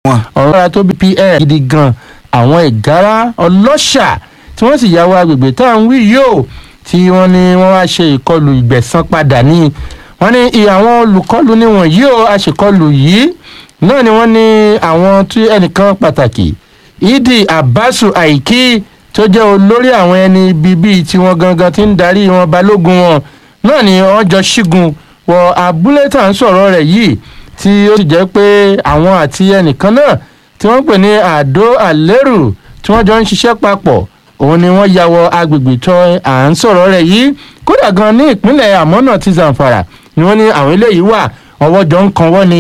wọn. ọ̀rọ̀ ara tó bí pl gidi gan àwọn ìgárá ọlọ́ṣà tí wọ́n sì yàwó agbègbè tá à ń wí yóò tí wọ́n ní wọ́n wá ṣe ìkọlù ìgbẹ̀san padà ní wọ́n ní ìyá àwọn olùkọlù níwọ̀n yìí ó aṣèkọlù yìí náà ni wọ́n ní àwọn tí ẹnìkan pàtàkì idi abasu aiki tó jẹ́ olórí àwọn ẹni ibi bíi tiwọn gangan tí ń darí wọn balógun wọn náà ni wọ́n jọ ṣígun wọ abúlé tá à ń sọ̀rọ̀ rẹ̀ yìí tí ó sì jẹ́ pé àwọn àti ẹnìkan náà tí wọ́n pè ní àdó àlérù tí wọ́n jọ ń ṣiṣẹ́ papọ̀ òun ni wọ́n ya wọ agbègbè tó à ń sọ̀rọ̀ rẹ̀ yìí kódà gan ní ìpínlẹ̀ àmọ́nà ti zamfara ni wọ́n ní àwọn eléyìí wà ọwọ́ jọ ń kan wọ́n ni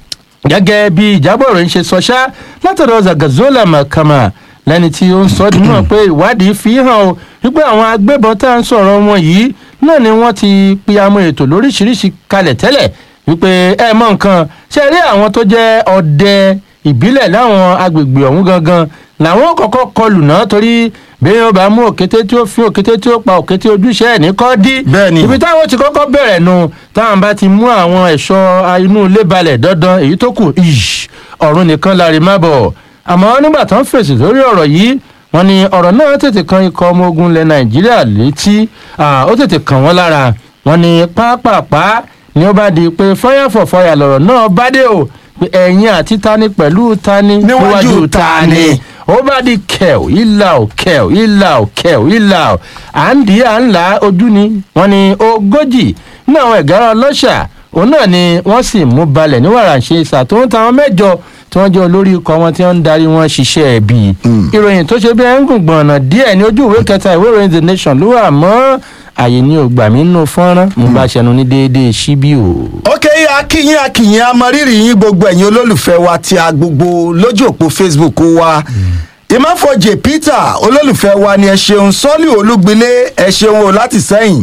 gẹ́gẹ́ bí ìjábọ̀ rẹ̀ ń ṣe sọ ṣá látọ̀dọ̀ zagazola makama lẹ́ni tí ó ń sọ ọ́ dùnmọ̀ pé ìwádìí fi hàn ó wípé àwọn agbébọn tá à ń sọ̀rọ̀ wọn yìí náà ni wọ́n ti pìyàmọ́ ètò lóríṣiríṣi kalẹ̀ tẹ́lẹ̀ wípé ẹ mọ nǹkan ṣe rí àwọn tó jẹ́ ọdẹ ìbílẹ̀ láwọn agbègbè ọ̀hún gangan làwọn kọ́kọ́ kọlù náà torí bí wọn bá mú òkété tí ó fi òkété tí ó pa òkété ojúṣe ẹ̀ ní kọ́ dí Bẹ́ẹ̀ni. ibi táwọn ti kọ́kọ́ bẹ̀rẹ̀ nu táwọn bá ti mú àwọn ẹ̀ṣọ́ inú ilé balẹ̀ dandan èyí tó kù ish, ọ̀run nìkan láre má bọ̀ àmọ́ nígbà tán fèsì lórí ọ̀rọ̀ yìí wọ́n ní ọ̀rọ̀ náà tètè kan ikọ̀ ọmọ ogun ilẹ̀ nàìjíríà létí ah, ó tètè kàn wọ́n lára wọ́n ní pápápá ni ó bá di pé fire for fire lọ̀rọ̀ náà bá dé o pé ẹ̀yin àti tani pẹ̀lú tani Níwájú tani. ó bá di kẹ̀ù ìlà ò kẹ̀ù ìlà ò kẹ̀ù ìlà ò à ń dì í à ń là á ojú ni wọ́n ní ogójì ní àwọn ẹ̀gára ọlọ́ṣà òun náà ni wọ́n sì mú balẹ̀ ní wàràǹṣe ṣàtúntò táwọn mẹ́jọ tí wọ́n jẹ́ olórí ikọ̀ wọn tí wọ́n ń darí wọn ṣiṣẹ́ ẹ̀bì ìròyìn tó ṣe bí ẹ̀ ń gùn gbọ̀nà díẹ̀ ní ojú ìwé kẹta ìwé ìròyìn the nation ló wà mọ́ àyè ní ògbà mi nínú fọ́nrán mo bá ṣẹnu ní déédéé síbí o. ok akínyìn akínyìn amọrírì yín gbogbo ẹ̀yin olólùfẹ́ wa tí a gbogbo lójú òpó facebook wa ìmáfọ̀jẹ̀ peter olólùfẹ́ wa ni ẹ ṣeun sọ́ọ̀lì olúgbilé ẹ ṣeun o láti sẹ́yìn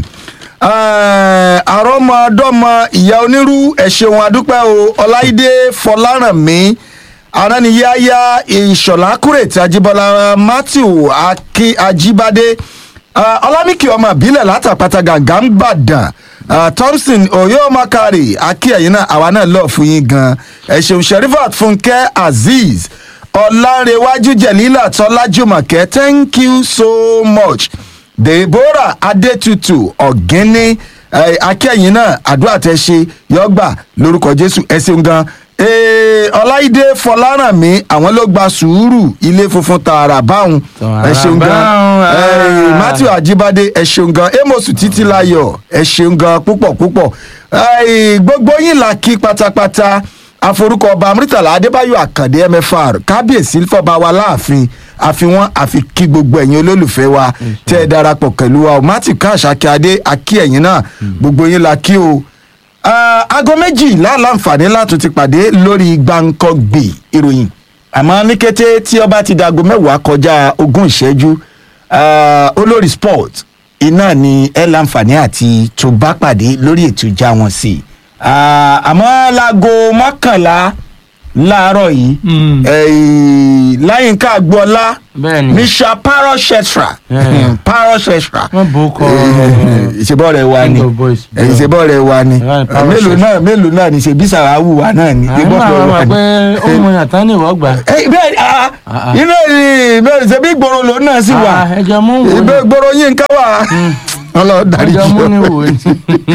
Eh, àrọ́mọdọ́mọ ìyá onírú ẹ ṣeun adúpẹ́ o ọláìdé fọlárànmí aránniyáyá ìṣọ̀lá kúrètì ajíbọ́lá matthew Aki- ajíbádé Ah, ọlámìkì ọmọ ìbílẹ̀ látàpátá gàngá ń gbàdàn Ah, thompson oyomakari akíyẹ̀yìn náà àwa náà lọ́ọ̀ fún yín gan ẹ ṣeun sherifat fúnkẹ́ azeez ọ̀làǹrẹ̀wájú jẹ̀lílà tọ́lájúmọ̀kẹ́ thank you so much deborah adétutù ọ̀gẹ́ni eh, akẹ́yìn náà àdúrà tẹ ṣe yọgbà lórúkọ jésù ẹ ṣeun gan Eh, ọláìdé fọlárànmí àwọn ló gba sùúrù ilé funfun tààrà báwọn ẹ ṣeun gan báhùn, ah. Eh, matthew ajibade ẹ ṣeun gan amos títílayọ ẹ ṣeun gan púpọ̀ púpọ̀ Eh, gbogbo yín la kí pátápátá aforúkọ ọba amúrítàlá adébáyò àkàndé mfr kábíyèsí fọba wa láàfin àfihàn àfi kí gbogbo ẹ̀yin olólùfẹ́ wa tẹ́ ẹ darapọ̀ pẹ̀lú wa o matthew káàṣàkí adé akí ẹ̀yin náà gbogbo yín la kí o Ah, aago méjìlá láǹfààní láti ti pàdé lórí gbàǹkọ̀gbì ìròyìn àmọ́ ní kété tí ọba ti dago mẹ́wàá kọjá ogún ìṣẹ́jú ah, olórí sport iná ni ẹ láǹfààní àti tó bá pàdé lórí ètò ìjà wọn sí i Ah, àmọ́ láago mọ́kànlá láàárọ̀ yìí Mm. eh, láyínká agboola bẹ́ẹ̀ni misha paroshestra Yeah. paroshestra wọ́n bò ó kọ́ ìṣèbọ̀ rẹ̀ wà ní King of boys. ìṣèbọ̀ rẹ̀ wà ní Yeah, Power mélòó Chef. náà mélòó náà ní ṣe bí sàràwù wà náà ní àwọn ìgbọ́ àwọn pé ọmọ wà ní. pé ó mú yàtọ̀ ní ìwọ́ gbà. Eh, bẹ́ẹ̀ ni ah, Ah, ah. iná ni bẹ́ẹ̀ ṣe bí gbòòrò lòun náà sì wà Ah, ẹjọ mú wò ìbẹ́ ni gbòòrò yín ká wà ọlọ́run dárí ẹjọ mú ni jù wò ni.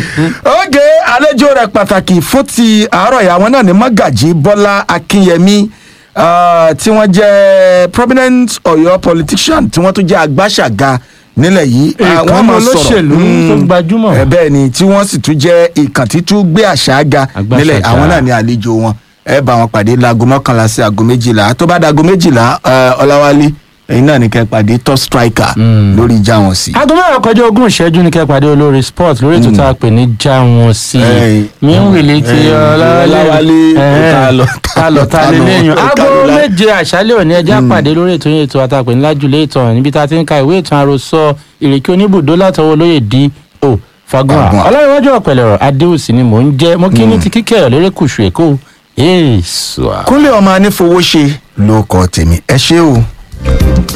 oge àlejò rẹ̀ pàtàkì fún ti àárọ̀ yà wọn náà ní mọ́gàjì bọ́lá akínyẹmí ah, tí wọ́n jẹ́ prominent ọ̀yọ́ politician tí wọ́n tún jẹ́ agbáṣàga nílẹ̀ yìí Ah, Èèkàn wọ́n máa sọ̀rọ̀. olóṣèlú Mm. tó gbajúmọ̀. Eh, bẹ́ẹ̀ ni tí wọ́n sì tún jẹ́ ìkàntí tún gbé àṣà ga Agbáṣàga. nílẹ̀ àwọn náà ní àlejò wọn ẹ bá wọn pàdé láago mọ́kànlá sí aago méjìlá tó bá dago méjìlá eh, ọláwálé ẹ̀yin náà ní kẹ́ pàdé top striker Mm. lórí ìjà wọn sí. aago mẹ́rin kọjá ogún ìṣẹ́jú ní kẹ́pàdé olórí sport lórí ètò tá a pè ní já wọn sí Ey. i mi ń wèlé ti Ey, ọlọ́wálé Ọláwálé, Ẹ̀hẹ́n. ta lọ, ta lọ ta lé lẹ́yìn ta aago lọ. méje àṣálẹ̀ òní ẹjẹ́ àpàdé lórí ètò yẹn ètò àtàpè ńlá jùlẹ̀ ìtàn níbi tá a ti ń ka ìwé ìtàn àròsọ ìrèké oníbùdó látọwọ́ olóyè di o fagun Fagun. ọlọ́runwájú ọ̀pẹ̀lẹ̀rọ̀ adéhùsì ni mò ń jẹ́ mo kí ní ti kíkẹ́ lórí kùsù èkó èèṣù kúnlẹ̀ ọmọ anífowóṣe ló kọ́ tèmi ẹ ṣé o.